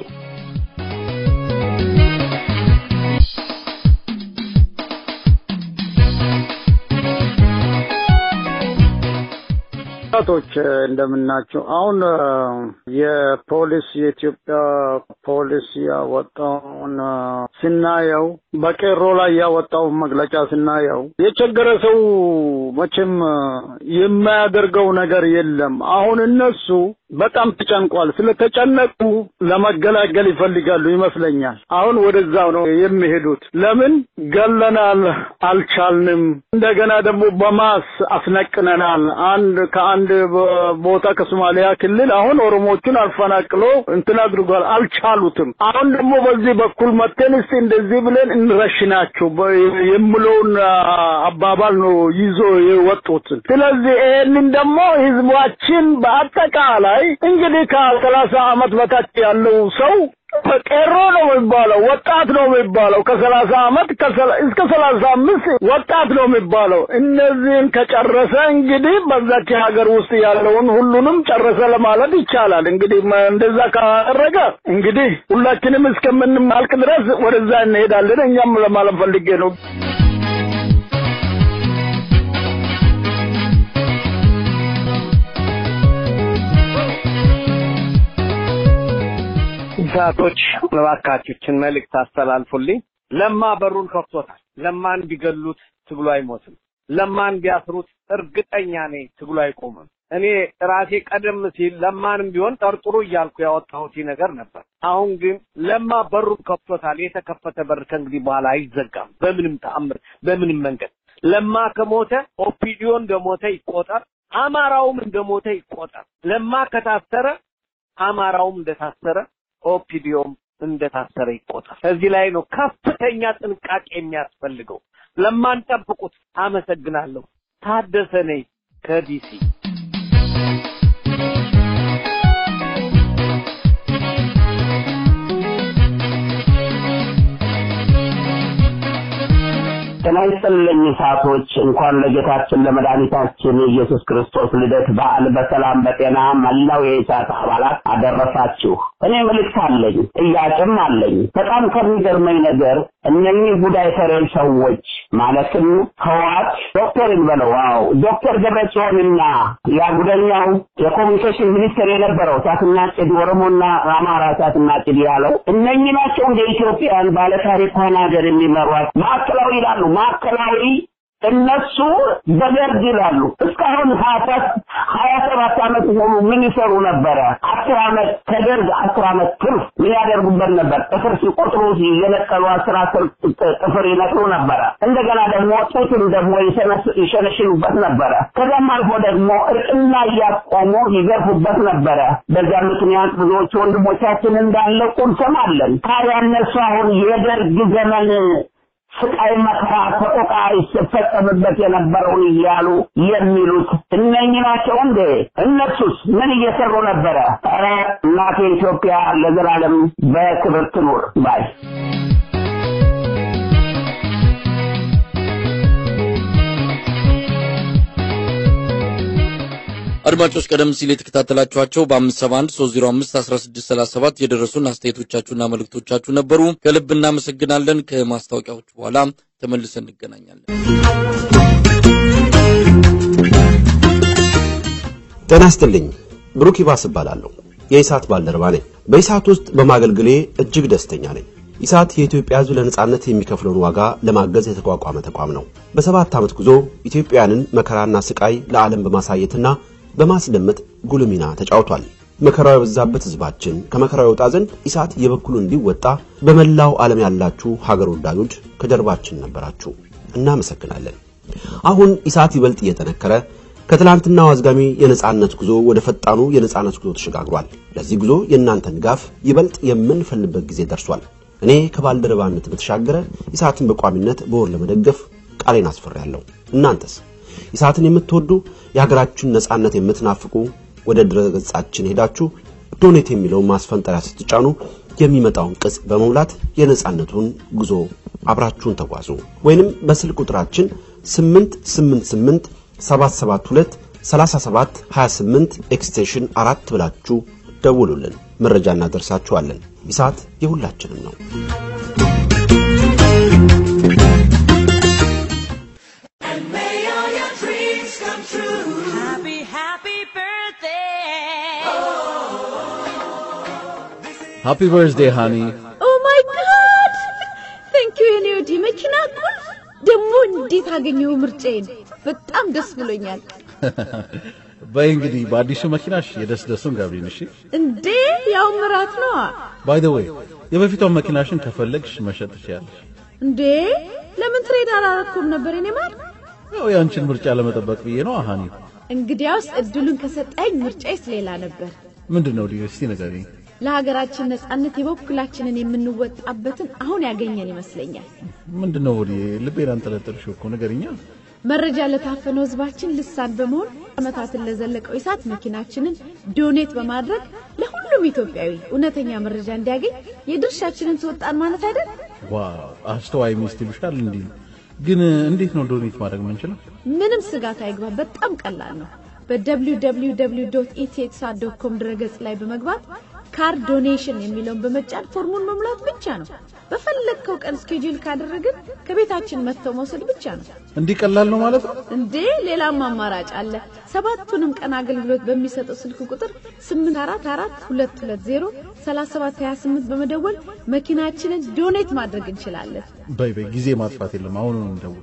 ወጣቶች እንደምናቸው። አሁን የፖሊስ የኢትዮጵያ ፖሊስ ያወጣውን ስናየው በቄሮ ላይ ያወጣውን መግለጫ ስናየው የቸገረ ሰው መቼም የማያደርገው ነገር የለም። አሁን እነሱ በጣም ተጨንቋል። ስለተጨነቁ ለመገላገል ይፈልጋሉ ይመስለኛል። አሁን ወደዛው ነው የሚሄዱት። ለምን ገለናል፣ አልቻልንም፣ እንደገና ደግሞ በማስ አስነቅነናል። አንድ ከአንድ ቦታ ከሶማሊያ ክልል አሁን ኦሮሞቹን አፈናቅሎ እንትን አድርጓል፣ አልቻሉትም። አሁን ደግሞ በዚህ በኩል መተን እስቲ እንደዚህ ብለን እንረሽናቸው የምለውን አባባል ነው ይዞ የወጡት። ስለዚህ ይህንን ደግሞ ህዝባችን በአጠቃላይ እንግዲህ ከሰላሳ አመት በታች ያለው ሰው ቄሮ ነው የሚባለው፣ ወጣት ነው የሚባለው። ከሰላሳ አመት እስከ ሰላሳ አምስት ወጣት ነው የሚባለው። እነዚህን ከጨረሰ እንግዲህ በዛች ሀገር ውስጥ ያለውን ሁሉንም ጨረሰ ለማለት ይቻላል። እንግዲህ እንደዛ ካደረገ እንግዲህ ሁላችንም እስከምንማልቅ ድረስ ወደዛ እንሄዳለን። እኛም ለማለት ፈልጌ ነው። ሰዓቶች እባካችሁችን መልእክት አስተላልፉልኝ። ለማ በሩን ከፍቶታል። ለማን ቢገሉት ትግሉ አይሞትም። ለማን ቢያስሩት እርግጠኛ ነኝ ትግሉ አይቆምም። እኔ ራሴ ቀደም ሲል ለማንም ቢሆን ጠርጥሩ እያልኩ ያወጣሁት ነገር ነበር። አሁን ግን ለማ በሩን ከፍቶታል። የተከፈተ በር ከእንግዲህ በኋላ አይዘጋም በምንም ተአምር፣ በምንም መንገድ። ለማ ከሞተ ኦፒዲዮ እንደሞተ ይቆጠር፣ አማራውም እንደሞተ ይቆጠር። ለማ ከታሰረ አማራውም እንደታሰረ ኦፒዲዮም እንደታሰረ ይቆጠር። እዚህ ላይ ነው ከፍተኛ ጥንቃቄ የሚያስፈልገው። ለማን ጠብቁት። አመሰግናለሁ። ታደሰ ነኝ ከዲሲ። ጤና ይስጥልኝ ሰዓቶች እንኳን ለጌታችን ለመድኃኒታችን የኢየሱስ ክርስቶስ ልደት በዓል በሰላም በጤና መላው የኢሳት አባላት አደረሳችሁ። እኔ መልእክት አለኝ፣ ጥያቄም አለኝ። በጣም ከሚገርመኝ ነገር እነኚህ ጉዳይ ፈሬል ሰዎች ማለትም ህዋት ዶክተር እንበለው አዎ ዶክተር ደብረጽዮንና ያ ጉደኛው የኮሚኒኬሽን ሚኒስትር የነበረው እሳትና ጭድ ኦሮሞና አማራ እሳትና ጭድ ያለው እነኚህ ናቸው እንደ ኢትዮጵያን ባለታሪኳን ሀገር የሚመሯት ማዕከላዊ ይላሉ ማዕከላዊ እነሱ በደርግ ይላሉ። እስካሁን ሀያ ሰባት ዓመት ሙሉ ምን ይሰሩ ነበረ? አስር ዓመት ከደርግ አስር ዓመት ትርፍ ምን ያደርጉበት ነበር? ጥፍር ሲቆጥሩ እየነቀሉ አስር አስር ጥፍር ይነቅሉ ነበረ። እንደገና ደግሞ ጡትም ደግሞ ይሸነሽኑበት ነበረ። ከዚያም አልፎ ደግሞ እርቅና እያቆሙ ይገርፉበት ነበረ። በዚያ ምክንያት ብዙዎቹ ወንድሞቻችን እንዳለቁ እንሰማለን። ታዲያ እነሱ አሁን የደርግ ዘመን ስቃይ መከራ ሰቆቃ ይፈጸምበት የነበረውን እያሉ የሚሉት እነኚህ ናቸው እንዴ? እነሱስ ምን እየሰሩ ነበረ? ኧረ እናቴ ኢትዮጵያ ለዘላለም በክብር ትኑር ባይ አድማጮች ቀደም ሲል የተከታተላችኋቸው በ571 305 1637 የደረሱን አስተያየቶቻችሁና መልእክቶቻችሁ ነበሩ። ከልብ እናመሰግናለን። ከማስታወቂያዎች በኋላ ተመልሰን እንገናኛለን። ጤና ይስጥልኝ። ብሩክ ይባስ እባላለሁ። የኢሳት ባልደረባ ነኝ። በኢሳት ውስጥ በማገልገሌ እጅግ ደስተኛ ነኝ። ኢሳት የኢትዮጵያ ሕዝብ ለነጻነት የሚከፍለውን ዋጋ ለማገዝ የተቋቋመ ተቋም ነው። በሰባት ዓመት ጉዞ ኢትዮጵያውያንን መከራና ስቃይ ለዓለም በማሳየትና በማስደመጥ ጉልህ ሚና ተጫውቷል። መከራው የበዛበት ሕዝባችን ከመከራው ይወጣ ዘንድ ኢሳት የበኩሉን እንዲወጣ በመላው ዓለም ያላችሁ ሀገር ወዳዶች ከጀርባችን ነበራችሁ። እናመሰግናለን። አሁን ኢሳት ይበልጥ እየጠነከረ ከትላንትናው አዝጋሚ የነጻነት ጉዞ ወደ ፈጣኑ የነጻነት ጉዞ ተሸጋግሯል። ለዚህ ጉዞ የእናንተን ድጋፍ ይበልጥ የምንፈልግበት ጊዜ ደርሷል። እኔ ከባልደረባነት በተሻገረ ኢሳትን በቋሚነት በወር ለመደገፍ ቃሌን አስፈራለሁ። እናንተስ ኢሳትን የምትወዱ የሀገራችሁን ነጻነት የምትናፍቁ ወደ ድረገጻችን ሄዳችሁ ዶኔት የሚለውን ማስፈንጠሪያ ስትጫኑ የሚመጣውን ቅጽ በመሙላት የነጻነቱን ጉዞ አብራችሁን ተጓዙ። ወይንም በስልክ ቁጥራችን 888 772 37 28 ኤክስቴንሽን አራት ብላችሁ ደውሉልን። መረጃ እናደርሳችኋለን። ኢሳት የሁላችንም ነው። ሃፒ በርዝዴይ ሃኒ። ኦ ማይ ጋድ ታንክ ዩ የኔ ወዲ መኪና ቁልፍ ደግሞ እንዴት አገኘው ምርጫዬን በጣም ደስ ብሎኛል በይ እንግዲህ በአዲሱ መኪናሽ የደስ ደሱን ገብሪን። እሺ እንዴ ያው ምራት ነው ባይ ዘ ዌይ የበፊቷን መኪናሽን ከፈለግሽ መሸጥ ትችያለሽ። እንዴ ለምን ትሬድ አላረኩም ነበር እኔ ማር ያው የአንቺን ምርጫ ለመጠበቅ ብዬ ነው ሃኒ። እንግዲያውስ እድሉን ከሰጠኝ ምርጫዬስ ሌላ ነበር ምንድን ነው ልዩ? እስቲ ንገሪኝ። ለሀገራችን ነጻነት የበኩላችንን የምንወጣበትን አሁን ያገኘን ይመስለኛል። ምንድን ነው ወዲህ ልቤን አንጠለጠልሽው እኮ ንገሪኛ። መረጃ ለታፈነው ህዝባችን ልሳን በመሆን ዓመታትን ለዘለቀው ኢሳት መኪናችንን ዶኔት በማድረግ ለሁሉም ኢትዮጵያዊ እውነተኛ መረጃ እንዲያገኝ የድርሻችንን ተወጣን ማለት አይደል? ዋው አስተዋይ ሚስት ይሉሻል። እንዲህ ግን እንዴት ነው ዶኔት ማድረግ የምንችለው? ምንም ስጋት አይግባ፣ በጣም ቀላል ነው። በwww ኢቴክሳ ዶት ኮም ድረገጽ ላይ በመግባት ካርድ ዶኔሽን የሚለውን በመጫን ፎርሙን መሙላት ብቻ ነው። በፈለግከው ቀን ስኬጁል ካደረግን ከቤታችን መጥተው መውሰድ ብቻ ነው። እንዲህ ቀላል ነው ማለት ነው እንዴ? ሌላም አማራጭ አለ። ሰባቱንም ቀን አገልግሎት በሚሰጠው ስልክ ቁጥር 844220 3728 በመደወል መኪናችንን ዶኔት ማድረግ እንችላለን። በይ በይ ጊዜ ማጥፋት የለም። አሁኑ ነው እንደውል።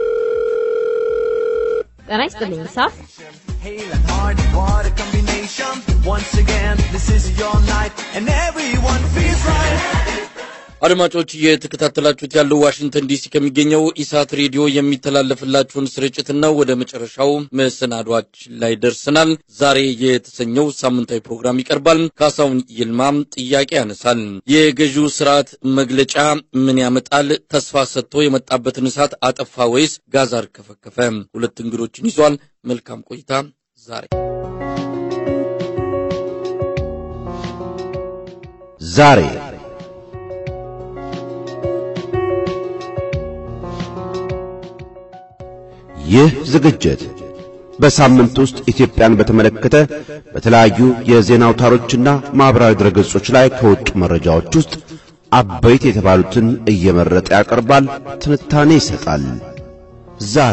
ጤና ይስጥልኝ ሳፍ Hail and hard water combination. Once again, this is your night, and everyone feels right. አድማጮች እየተከታተላችሁት ያለው ዋሽንግተን ዲሲ ከሚገኘው ኢሳት ሬዲዮ የሚተላለፍላችሁን ስርጭት ነው። ወደ መጨረሻው መሰናዷችን ላይ ደርሰናል። ዛሬ የተሰኘው ሳምንታዊ ፕሮግራም ይቀርባል። ካሳሁን ይልማም ጥያቄ ያነሳል። የገዢው ስርዓት መግለጫ ምን ያመጣል? ተስፋ ሰጥቶ የመጣበትን እሳት አጠፋ ወይስ ጋዝ አርከፈከፈ? ሁለት እንግዶችን ይዟል። መልካም ቆይታ ዛሬ ዛሬ ይህ ዝግጅት በሳምንት ውስጥ ኢትዮጵያን በተመለከተ በተለያዩ የዜና አውታሮችና ማኅበራዊ ድረገጾች ላይ ከወጡ መረጃዎች ውስጥ አበይት የተባሉትን እየመረጠ ያቀርባል፣ ትንታኔ ይሰጣል። ዛሬ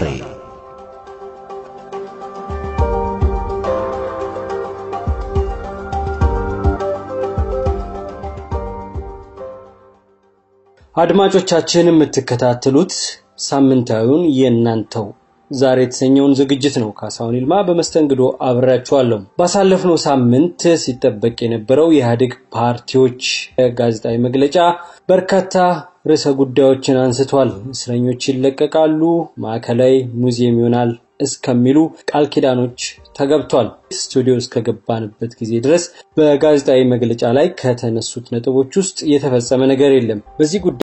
አድማጮቻችን የምትከታተሉት ሳምንታዊውን የእናንተው ዛሬ የተሰኘውን ዝግጅት ነው። ካሳሁን ይልማ በመስተንግዶ አብሬያችኋለሁ። ባሳለፍነው ሳምንት ሲጠበቅ የነበረው የኢህአዴግ ፓርቲዎች ጋዜጣዊ መግለጫ በርካታ ርዕሰ ጉዳዮችን አንስቷል። እስረኞች ይለቀቃሉ፣ ማዕከላዊ ሙዚየም ይሆናል እስከሚሉ ቃል ኪዳኖች ተገብቷል። ስቱዲዮ እስከገባንበት ጊዜ ድረስ በጋዜጣዊ መግለጫ ላይ ከተነሱት ነጥቦች ውስጥ የተፈጸመ ነገር የለም። በዚህ ጉዳይ